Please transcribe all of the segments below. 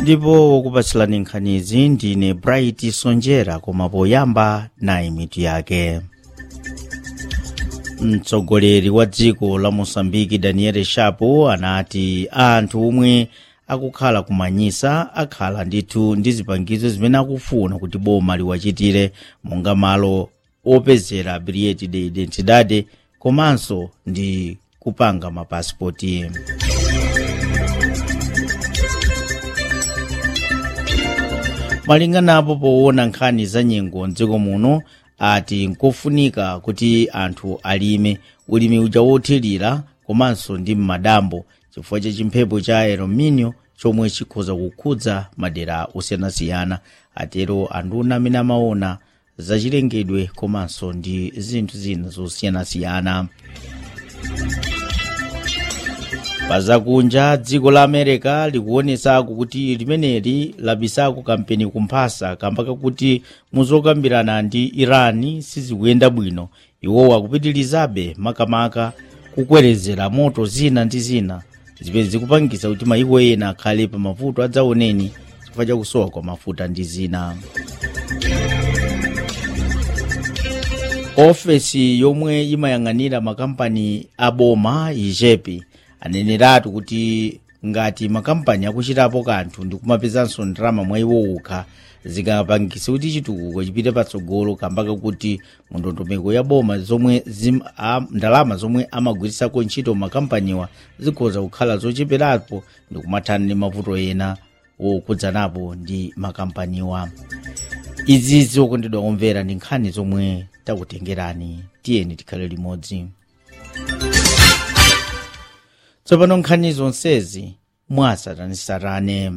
ndipo wokupatsilani nkhanizi ndine bright sonjera koma poyamba nayi mitu yake mtsogoleri wa dziko la mosambiki daniel shapo anati anthu omwe akukhala kumanyisa akhala ndithu ndi zipangizo zimene akufuna kuti boma liwachitire monga malo opezera biliyeti de identidade komanso ndi kupanga mapasipoti malinganapo poona nkhani za nyengo mdziko muno ati nkofunika kuti anthu alime ulimi uja wothirira komanso ndi m'madambo chifukwa cha chimphepo cha erominio chomwe chikhoza kukhudza madera osiyanasiyana atero anduna amene amaona zachilengedwe komanso ndi zinthu zina zosiyanasiyana pazakunja dziko la america likuonetsako kuti limeneli labisako kampeni kumphasa kamba kakuti muzokambirana ndi irani sizikuyenda bwino iwowa akupitirizabe makamaka kukwerezera moto zina ndi zina zimene zikupangisa kuti mayiko ena akhale pa mavuto adzaoneni chifukwa chakusowa kwa mafuta ndi zina ofesi yomwe imayang'anira makampani aboma ijepi aneneratu kuti ngati makampani akuchitapo kanthu ndikumapezanso ndalama mwa iwo okha zingapangise kuti chitukuko chipite patsogolo kamba kakuti mundondomeko ya boma zomwe zim, a, ndalama zomwe amagwirisako ntchito makampaniwa zikhoza kukhala zocheperapo ndikumathana ndi mavuto ena wokudzanapo ndi makampaniwa izi zokondedwa omvera ndi nkhani zomwe takutengerani tiyeni tikhale limodzi tsopano nkhani zonsezi mwasatanisatane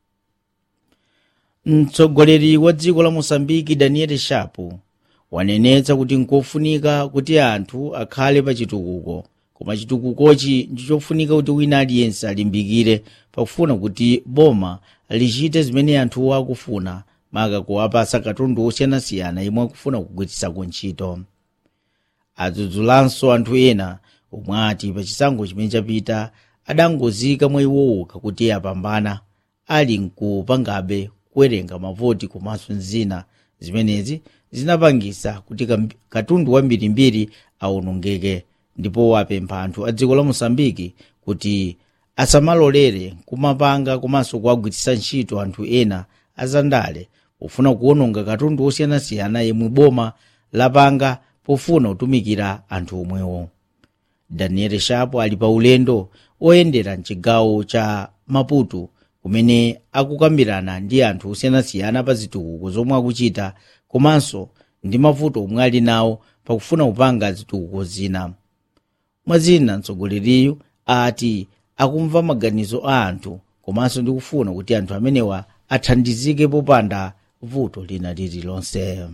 mtsogoleri wa dziko la mosambiki daniel shapo wanenetsa kuti nkofunika kuti anthu akhale pa chitukuko koma chitukukochi ndichofunika kuti wina aliyense alimbikire pakufuna kuti boma lichite zimene anthuwo akufuna maka kuwapasa katundu osiyanasiyana imwe akufuna kugwiritsako ntchito adzudzulanso anthu ena omwe ati pachisankho chimene chapita adangozika mwa iwowoka kuti apambana ali nkupangabe kuwerenga mavoti komanso nzina zimenezi zinapangisa kuti katundu wambirimbiri awonongeke ndipo wapempha anthu a dziko la mosambiki kuti asamalolere kumapanga komanso kuwagwiritsa ntchito anthu ena azandale pofuna kuwononga katundu osiyanasiyana yemwe boma lapanga pofuna kutumikira anthu omwewo daniel shapo ali pa ulendo oyendera mchigawo cha maputo kumene akukambirana ndi anthu osiyanasiyana pa zitukuko zomwe akuchita komanso ndi mavuto omwe ali nawo pakufuna kupanga zitukuko zina mwazina mtsogoleriyu ati akumva maganizo a anthu komanso ndi kufuna kuti anthu amenewa athandizike popanda vuto lina lililonse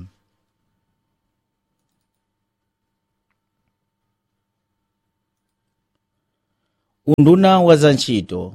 unduna wa zantchito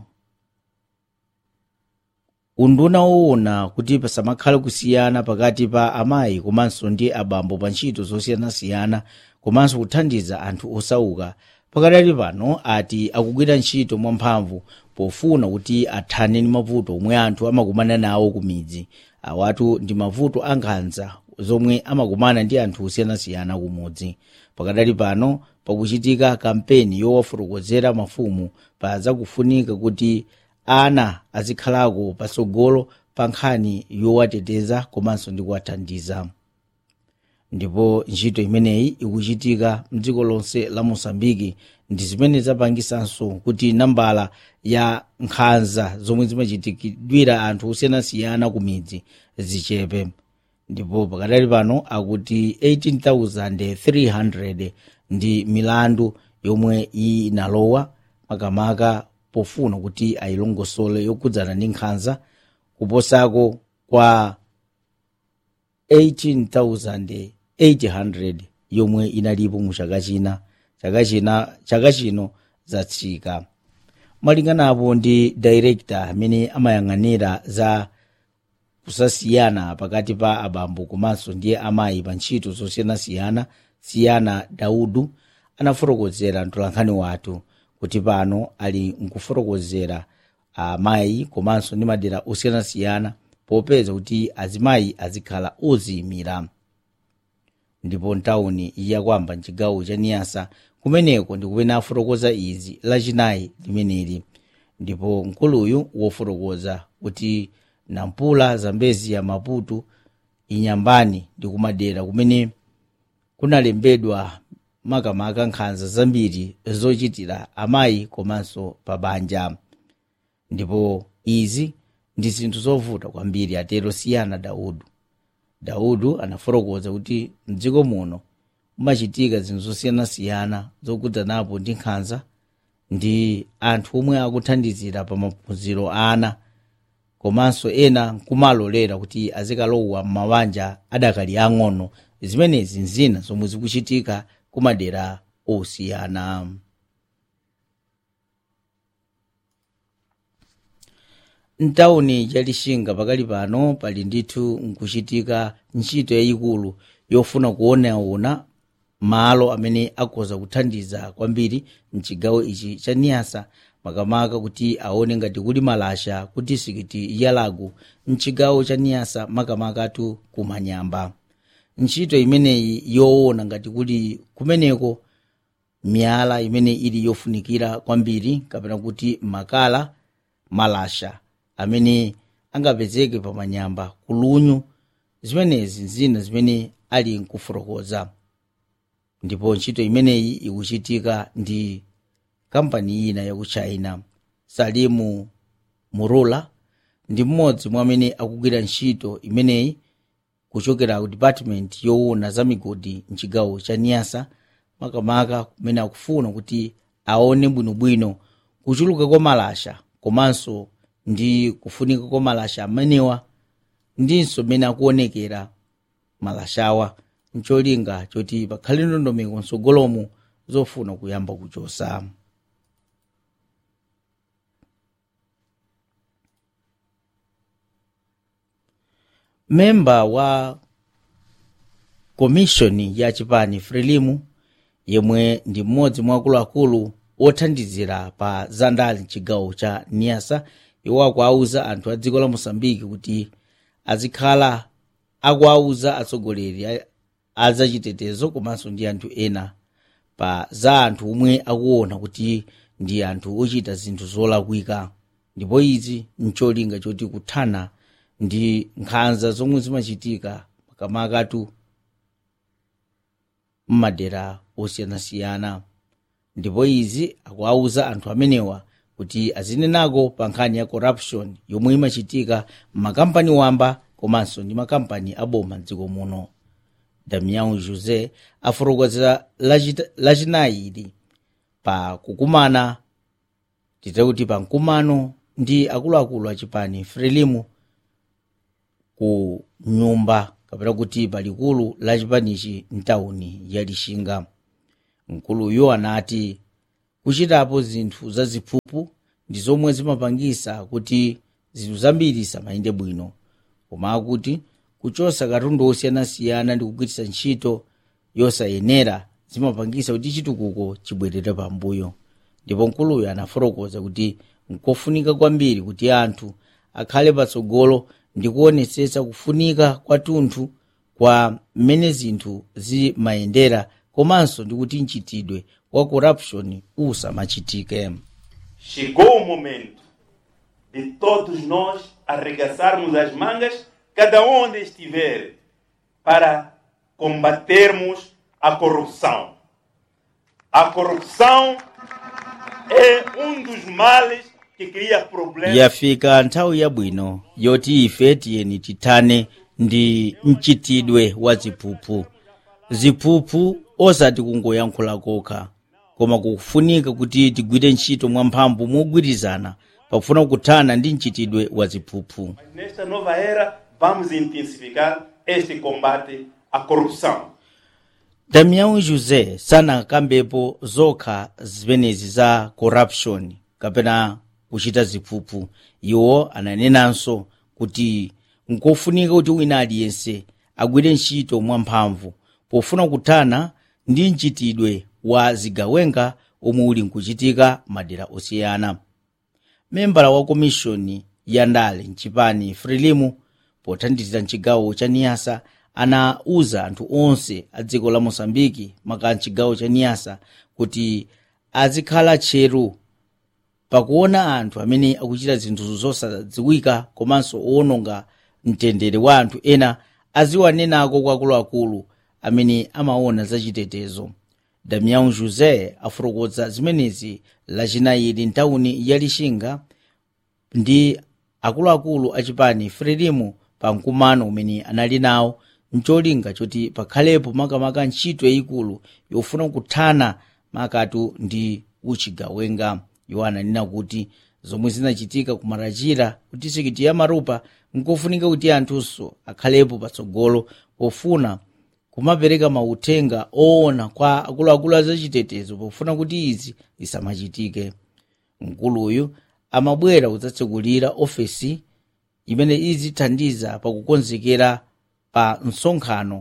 unduna woona kuti pasamakhale kusiyana pakati pa amayi komanso ndi abambo pa ntchito zosiyanasiyana komanso kuthandiza anthu osauka pakadali pano ati akugwira ntchito mwamphamvu pofuna kuti athane ndi mavuto omwe anthu amakumana nawo ku midzi awatu ndi mavuto ankhanza zomwe amakumana ndi anthu osiyanasiyana kumudzi pakadali pano pakuchitika kampeni yowafotokozera mafumu pa zakufunika kuti ana azikhalako patsogolo pa nkhani yowateteza komanso ndi kuwathandiza ndipo ntchito imeneyi ikuchitika mdziko lonse la mosambiki ndi zimene zapangisanso kuti nambala ya nkhanza zomwe zimachitikidwira anthu osiyanasiyana ku midzi zichepe ndipo pakadali pano akuti 18300 ndi milandu yomwe inalowa makamaka pofuna kuti ayilongosole yokudzana ndi nkhanza kuposako kwa 18800 yomwe inalipo mu chaka china chaka china chaka chino zatsika malinganapo ndi director amene amayang'anira za kusasiyana pakati pa abambo komanso ndi amayi pa ntchito zosiyanasiyana siyana daudu anafotokozera mtolankhani wathu kuti pano ali nkufotokozera amayi komanso ndi madera osiyanasiyana popeza kuti azimayi azikhala oziyimira ndipo ntawuni yakwamba mchigawo cha niyasa kumeneko ndi kumene afotokoza izi lachinayi limeneli ndipo mkuluyu wofotokoza kuti nampula zambezi ya maputo inyambani ndi kumadera kumene kunalembedwa makamaka nkhanza zambiri zochitira amayi komanso pabanja ndipo izi ndi zinthu zovuta kwambiri atero siyana daudu daudu anafotokoza kuti mdziko muno mumachitika zinthu zosiyanasiyana zokudzanapo ndi nkhanza ndi anthu omwe akuthandizira pa maphunziro a ana komanso ena nkumalolera kuti azikalowa m'mabanja adakali ang'ono zimenezi nzina zomwe zikuchitika kumadera osiyana mtawuni ya lixinga pakali pano pali ndithu nkuchitika ntchito yayikulu yofuna kuonaona malo amene akhoza kuthandiza kwambiri mchigawo ichi cha niyasa makamaka kuti aone ngati kuli malasha ku disikiti ya lago mchigawo cha niyasa makamakatu kumanyamba ntchito imeneyi yoona ngati kuli kumeneko miyala imene ili yofunikira kwambiri kapena kuti makala malasha amene angapezeke pamanyamba kulunyu zimenezi zina zimene ali nkufotokoza ndipo ntchito imeneyi ikuchitika ndi kampani ina yaku china salimu murula ndi mmodzi mwa amene akugwira ntchito imeneyi kuchokera ku department yoona za migodi mchigawo cha niyasa makamaka kumene akufuna kuti aone bwinobwino kuchuluka kwa malasha komanso ndi kufunika kwa malasha amenewa ndinso mmene akuonekera malashawa ncholinga choti pakhale ndondomeko msogolomo zofuna kuyamba kuchosa memba wa komishoni ya chipani frelimu yemwe ndi mmodzi mwa akuluakulu othandizira pa zandali mchigawo cha niyasa iwo akuauza anthu a dziko la mosambiki kuti azikhala akuauza atsogoleri a zachitetezo komanso ndi anthu ena pa za anthu omwe akuona kuti ndi anthu ochita zinthu zolakwika ndipo izi ncholinga choti kuthana ndi nkhanza zomwe zimachitika makamakatu mmadera osiyanasiyana ndipo izi akuauza anthu amenewa kuti azinenako pa nkhani ya corruption yomwe imachitika m'makampani wamba komanso ndi makampani aboma mdziko muno damian jose afotokozera lachinayi ili pa kukumana titakuti pa mkumano ndi akuluakulu achipani frelimu ku nyumba kapena kuti palikulu la chipanichi mtawuni ya lixinga mkuluyo anati kuchitapo zinthu zaziphuphu ndi zomwe zimapangisa kuti zinthu zambiri zisamayende bwino koma akuti kuchosa katundu osiyanasiyana ndi kugwiritsa ntchito yosayenera zimapangisa kuti chitukuko chibwerere pambuyo ndipo mkuluyo anafotokoza kuti nkofunika kwambiri kuti anthu akhale patsogolo ndi kuonetsetsa kufunika kwathunthu kwa mmene zinthu zimayendera komanso ndi kuti mchitidwe wa corruption usamachitike Chegou o momento de todos nós arregaçarmos as mangas, cada onde estiver, para combatermos a corrupção. A corrupção é um dos males que cria problemas. yafika nthawi yabwino yoti ife tiyeni tithane ndi mchitidwe wa ziphuphu ziphuphu osati kungoyankhula kokha koma kufunika kuti tigwire ntchito mwamphamvu mogwirizana pofuna kuthana ndi mchitidwe wa ziphuphu Mas nesta nova era, vamos intensificar este combate à corrupção. damian jose sanakambepo zokha zimenezi za corruption kapena kuchita ziphuphu iwo ananenanso kuti nkofunika kuti wina aliyense agwire ntchito mwamphamvu pofuna kuthana ndi mchitidwe wa zigawenga omwe uli nkuchitika madera osiyana membala wa komishoni ya ndale mchipani frelimu pothandizira mchigawo cha niyasa anauza anthu onse a dziko la mosambiki maka mchigawo cha niyasa kuti azikhala tcheru pakuona anthu amene akuchita zinthu zosadziwika komanso owononga mtendere wa anthu ena aziwanenako kwa akuluakulu amene amaona zachitetezo damian josé afotokoza zimenezi lachinayiri ntawuni ya lixinga ndi akuluakulu achipani frelimu pa mkumano umene anali nawo mcholinga choti pakhalepo makamaka ntchito yayikulu yofuna kuthana makatu ndi uchigawenga iwo ananena kuti zomwe zinachitika ku marachira ku distrikiti ya marupa nkofunika kuti anthunso akhalepo patsogolo pofuna kumapereka mauthenga oona kwa akuluakulu azachitetezo pofuna kuti izi zisamachitike mkuluyu amabwera kudzatsekulira ofesi imene izithandiza pakukonzekera pa msonkhano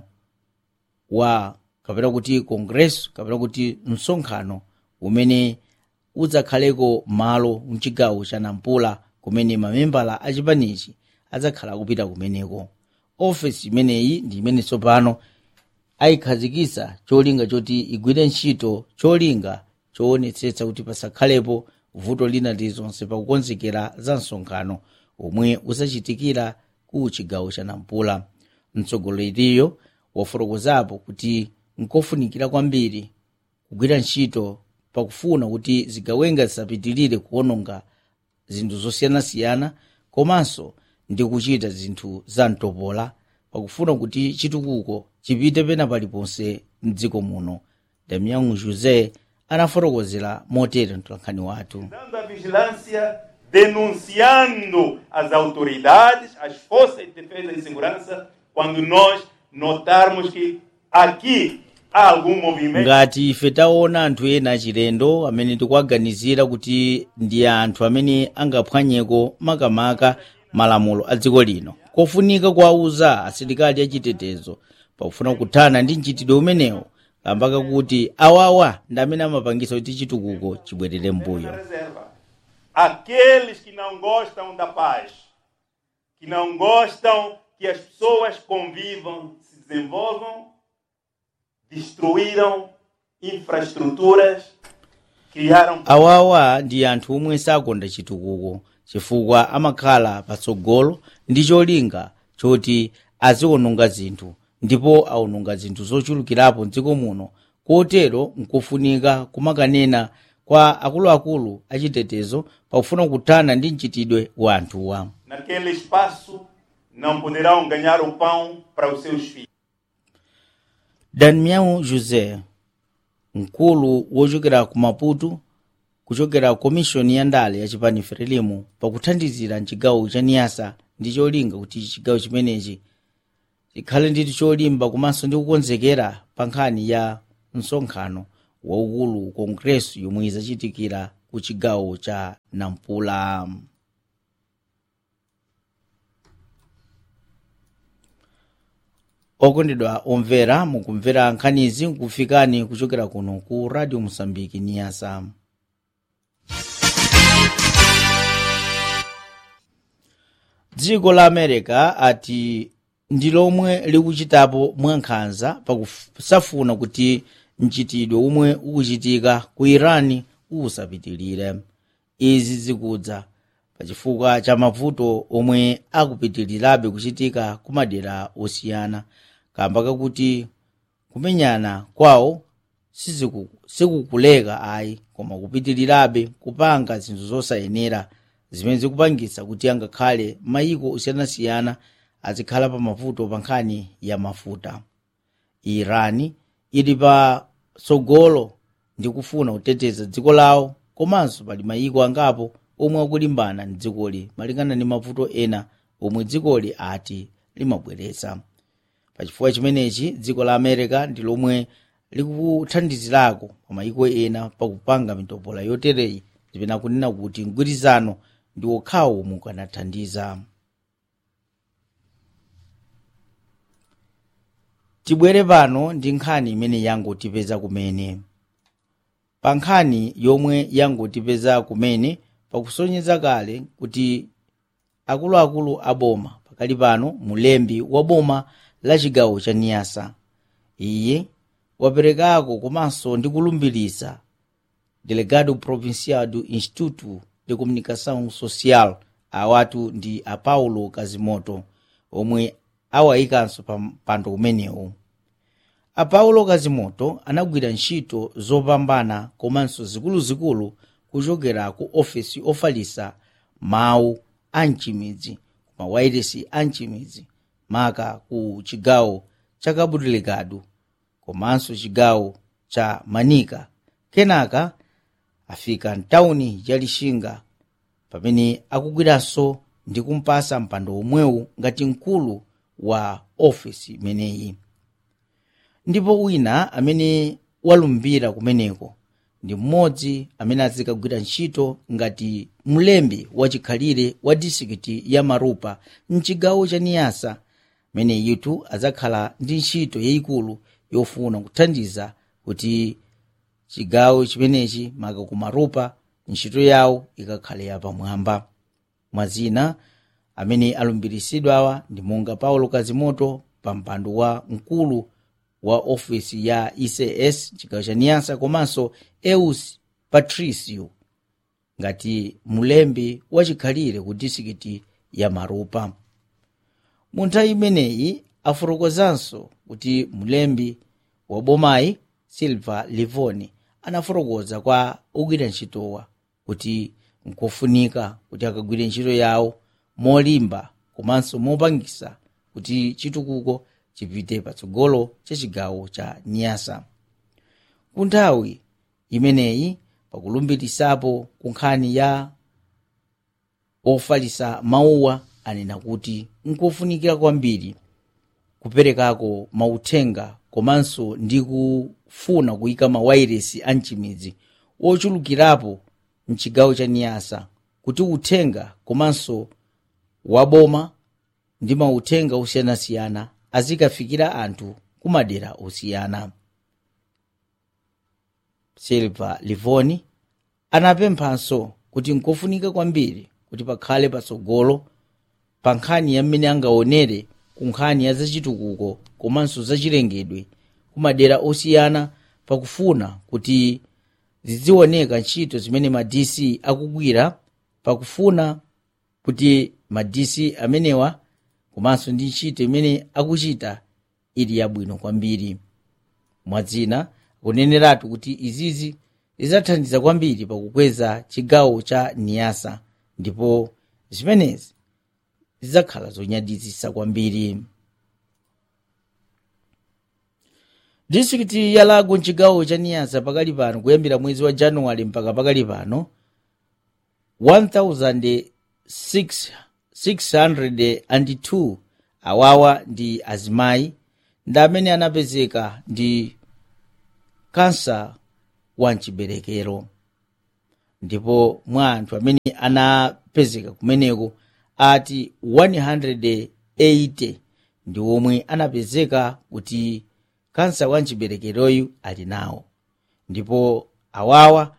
wa kapena kuti kongreso kapena kuti msonkhano umene udzakhaleko malo mchigawo cha nampula kumene mamembala achipanichi adzakhala kupita kumeneko ofesi imeneyi ndi imene tsopano ayikhazikitsa cholinga choti igwire ntchito cholinga choonetsetsa kuti pasakhalepo vuto lina lililonse pakukonzekera za msonkhano omwe uzachitikira ku chigawo cha nampula mtsogoleriyo wafotokozapo kuti nkofunikira kwambiri kugwira ntchito pakufuna kuti zigawenga zisapitirire kuononga zinthu zosiyanasiyana komanso ndi kuchita zinthu za mtopola pakufuna kuti chitukuko chipite pena paliponse mdziko muno damian josé anafotokozera motere mtolankhani wathu dando a vigilância, denunciando as autoridades, as forças de defesa e segurança, quando nós notarmos que aqui há algum movimento. ngati ife taona anthu ena achilendo amene tikuwaganizira kuti ndi anthu amene angaphwanyeko makamaka malamulo a dziko lino kofunika kuwauza asilikali achitetezo pakufuna kuthana ndi mchitidwe umenewo kambaka kuti awawa ndi amene amapangisa kuti chitukuko chibwerere Na mbuyo reserva. Aqueles que não gostam da paz, que não gostam que as pessoas convivam, se desenvolvam, destruíram infraestruturas, criaram awawa ndi anthu omwe sakonda chitukuko chifukwa amakhala patsogolo ndi cholinga choti aziwononga zinthu ndipo awononga zinthu zochulukirapo mdziko muno kotero nkofunika kumakanena kwa akuluakulu achitetezo pakufuna kuthana ndi mchitidwe wa anthuwa naquele espaço não poderão ganhar o pão para os seus filhos. damian josé mkulu wochokera ku maputo kuchokera komishoni ya ndale ya chipani frelimu pakuthandizira mchigawo cha niyasa ndi cholinga kuti chigawo chimenechi chikhale ndi cholimba komanso ndi kukonzekera pa nkhani ya msonkhano waukulu kongreso yomwe izachitikira ku chigawo cha nampula okondedwa omvera mukumvera nkhanizi nkufikani kuchokera kuno ku radio mosambiki niyasa dziko la america ati ndi lomwe likuchitapo mwankhanza pakusafuna kuti mchitidwe umwe ukuchitika ku irani usapitilire izi zikudza pachifukwa cha mavuto omwe akupitilirabe kuchitika ku madera osiyana kamba kakuti kumenyana kwawo siziku- sikukuleka ayi koma kupitilirabe kupanga zinthu zosayenera zimene zikupangitsa kuti angakhale mayiko osiyanasiyana azikhala pa mavuto pa nkhani ya mafuta irani ili pa tsogolo ndi kufuna kuteteza dziko lawo komanso pali mayiko angapo omwe akulimbana ndi dzikoli malingana ndi mavuto ena omwe dzikoli ati limabweretsa pachifukwa chimenechi dziko la america ndi lomwe likuthandizirako pa mayiko ena pakupanga mitopola yotereyi zipena kunena kuti mgwirizano ndi okhawo omwe ukanathandiza tibwere pano ndi nkhani imene yangotipeza kumene pa nkhani yomwe yangotipeza kumene pakusonyeza kale kuti akuluakulu a boma pakali pano mulembi wa boma la chigawo cha niyasa iye waperekako komanso ndi kulumbiritsa delegado provincial do instituto de comunicação social awatu ndi a paulo kazimoto omwe awayikanso pa mpando umenewu a paulo kazimoto anagwira ntchito zopambana komanso zikuluzikulu kuchokera ku ofesi ofalitsa mawu a mchimidzi mawairesi a mchimidzi maka ku chigawo cha cabo delegado komanso chigawo cha manika kenaka afika mtawuni ya lixinga pamene akugwiranso ndi kumpasa mpando omwewu ngati mkulu wa ofesi imeneyi ndipo wina amene walumbira kumeneko ndi mmodzi amene azikagwira ntchito ngati mlembi wachikhalire wa disikiti ya marupa mchigawo cha niyasa mene yitu adzakhala ndi ntchito yayikulu yofuna kuthandiza kuti chigawo chimenechi maka ku marupa ntchito yawo ikakhale yapamwamba mwazina amene alumbiritsidwawa ndi monga paulo kazimoto pa mpando wa mkulu wa ofesi ya ics chigawo cha niyasa komanso eus patricio ngati mulembi wachikhalire ku disikiti ya marupa mu nthawi imeneyi afotokozanso kuti mulembi wa bomayi silva livoni anafotokoza kwa ogwira ntchitowa kuti nkofunika kuti akagwire ntchito yawo molimba komanso mopangisa kuti chitukuko chipite patsogolo cha chigawo cha niyasa ku nthawi imeneyi pakulumbirisapo ku nkhani ya ofalisa mawuwa anena kuti nkofunikira kwambiri kuperekako mauthenga komanso ndi kufuna kuyika mawairesi a mchimidzi ochulukirapo mchigawo cha niyasa kuti uthenga komanso waboma ndi mauthenga osiyanasiyana azikafikira anthu kumadera osiyana silva livoni anapemphanso kuti nkofunika kwambiri kuti pakhale patsogolo pa nkhani ya mmene angaonere ku nkhani ya zachitukuko komanso zachilengedwe kumadera osiyana pakufuna kuti zizioneka ntchito zimene ma dc akugwira pakufuna kuti ma dc amenewa komanso ndi ntchito imene akuchita ili yabwino kwambiri mwadzina akuneneratu kuti izizi zidzathandiza kwambiri pakukweza chigawo cha niyasa ndipo zimenezi zidzakhala zonyaditsitsa kwambiri distrikiti ya lago mchigawo cha niyasa pakali pano kuyambira mwezi wa januwale mpaka pakali pano 1602 awawa ndi azimayi ndi amene anapezeka ndi kansa wa mchiberekero ndipo mwa anthu amene anapezeka kumeneko ati 180 ndi omwe anapezeka kuti kansa wa mchiberekeroyu ali nawo ndipo awawa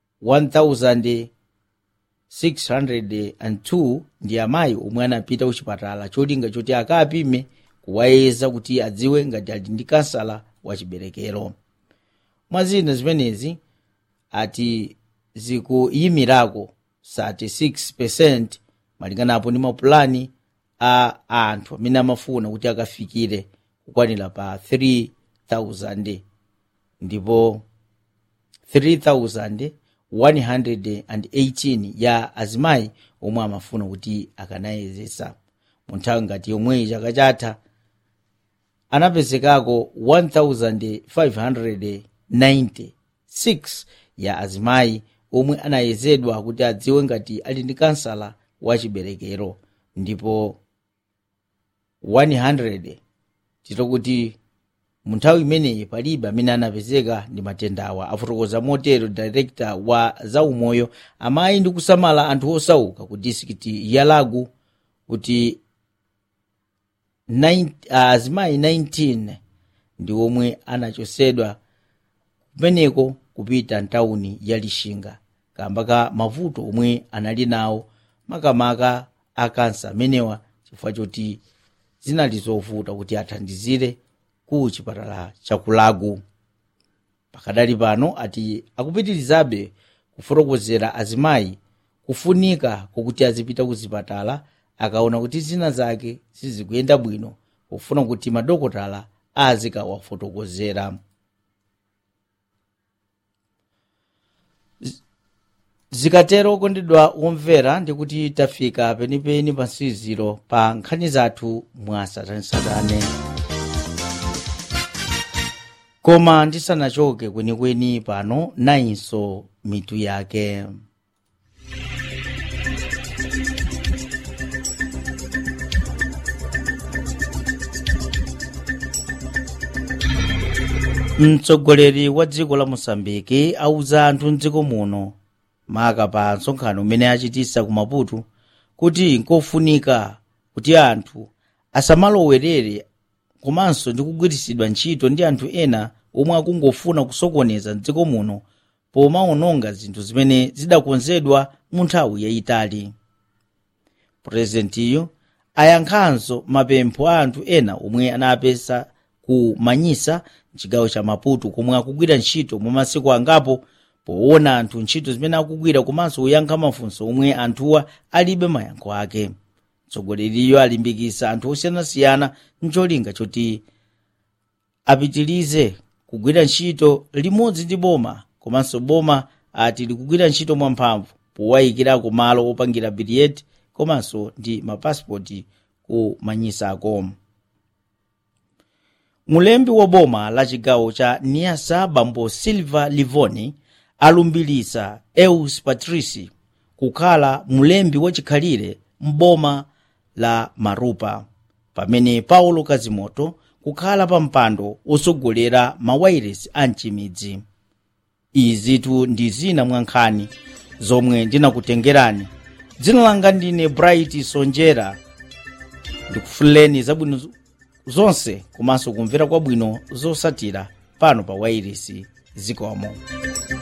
1602 ndi amayi omwe anapita kuchipatala cholinga choti akapime kuwayeza kuti adziwe ngati ali ndi kansala wa chiberekero mwazina zimenezi ati zikuyimirako 36 malinganapo ndi mapulani a anthu amene amafuna kuti akafikire kukwanira pa 3000 ndipo 3118 ya azimayi omwe amafuna kuti akanayezesa mu nthawi ngati yomweyi chaka chatha anapezekako 1596 ya azimayi omwe anayezedwa kuti adziwe ngati ali ndi kansala wa chiberekero ndipo 100 titokuti mu nthawi imeneyi palibe amene anapezeka ndi matendawa afotokoza motero director wa zaumoyo amayi ndi kusamala anthu osauka ku distrikiti ya lagu kuti azimayi uh, 19 ndi omwe anachosedwa kumeneko kupita ntawuni ya lixinga kamba ka mavuto omwe anali nawo makamaka akansa amenewa chifukwa choti zinali zovuta kuti athandizire ku chipatala chakulagu pakadali pano ati akupitirizabe kufotokozera azimayi kufunika kokuti azipita ku zipatala akaona kuti zina zake sizikuyenda bwino pofuna kuti madokotala azikawafotokozera zikatero kondedwa womvera ndikuti tafika penipeni pa nsiziro pa nkhani zathu mwasatanisatane koma ndisanachoke kwenikweni pano nayinso mitu yake mtsogoleri wa dziko la mosambiki auza anthu mdziko muno maka pa nsonkhano umene achitisa ku maputo kuti nkofunika kuti anthu asamalowerere komanso ndi kugwiritsidwa ntchito ndi anthu ena omwe akungofuna kusokoneza mdziko muno pomaononga zinthu zimene zidakonzedwa mu nthawi yayitali purezidentiyo ayankhanso mapempho a anthu ena omwe anapesa ku manyisa mchigawo cha maputo komwe akugwira ntchito mwa masiku angapo poona anthu ntchito zimene akugwira komanso kuyankha mafunso omwe anthuwa alibe mayankho ake mtsogoleriyo alimbikisa anthu osiyanasiyana ncholinga choti apitilize kugwira ntchito limodzi ndi boma komanso boma ati likugwira ntchito mwamphamvu powayikirako malo opangira biliyeti komanso ndi mapasipoti ku manyisa ako mulembi wa boma la chigawo cha niasa bambo silva livoni alumbilisa eus patrici kukhala mulembi wachikhalire m'boma la marupa pamene paulo kazimoto kukhala pa mpando osogolera mawairesi a mchimidzi izitu ndi zina mwa nkhani zomwe ndinakutengerani dzina langa ndine bright sonjera ndikufuleni zabwino zonse komanso kumvera kwabwino zosatira pano pa wairesi zikomo